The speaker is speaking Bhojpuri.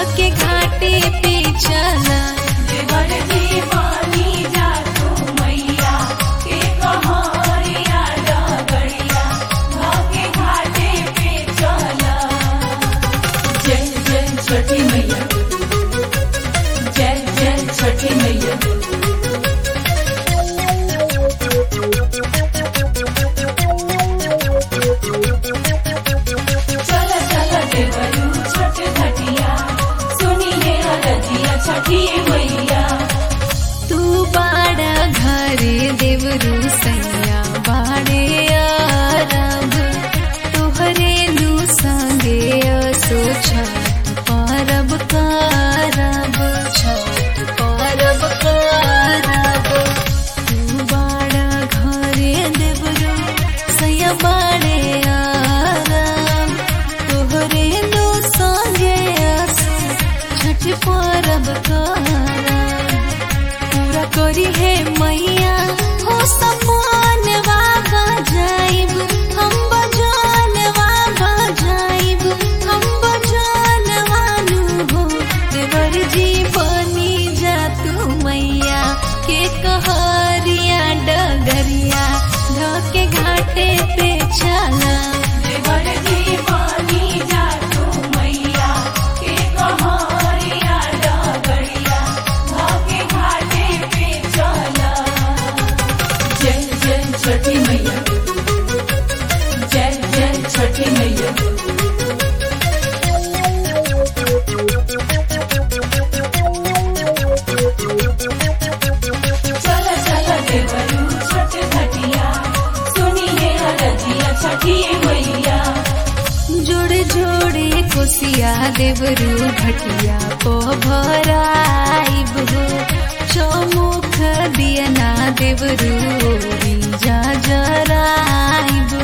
के घाटे पे चला देवर दीवानी जा तू मैया के कहारिया डगड़िया भागे घाटे पे चला जय जय छठी मैया जय जय छठी मैया चला चला देवरू छठ घटिया सुनिए रजिया छठी मैया तू बाड़ा घरे देवरू सैया बाड़े आरब तुहरे लू संगे असो छठ परब करब छठ परब करब तू बाड़ा घरे देवरू सैया बाड़े आरब तोहरे लू संगे असो छठ परब करब पूरा करी है मैया हो सपन बाबा जाइब हम बजान बाबा जाइब हम बजान वालू हो देवर जी बनी जा तू मैया के कहरिया डगरिया ढके घाटे पे चला देवर दीवानी जा तू मैया के कहारिया डगड़िया भागे घाटे पे चला जय जय छठी मैया जय जय छठी मैया चला चला देवरू छठ घटिया सुनिए रजिया छठी मैया जोड़े जोड़े कोसिया देवरू घटिया को भराइब हो चौमुख दियना देवरू जा जराइब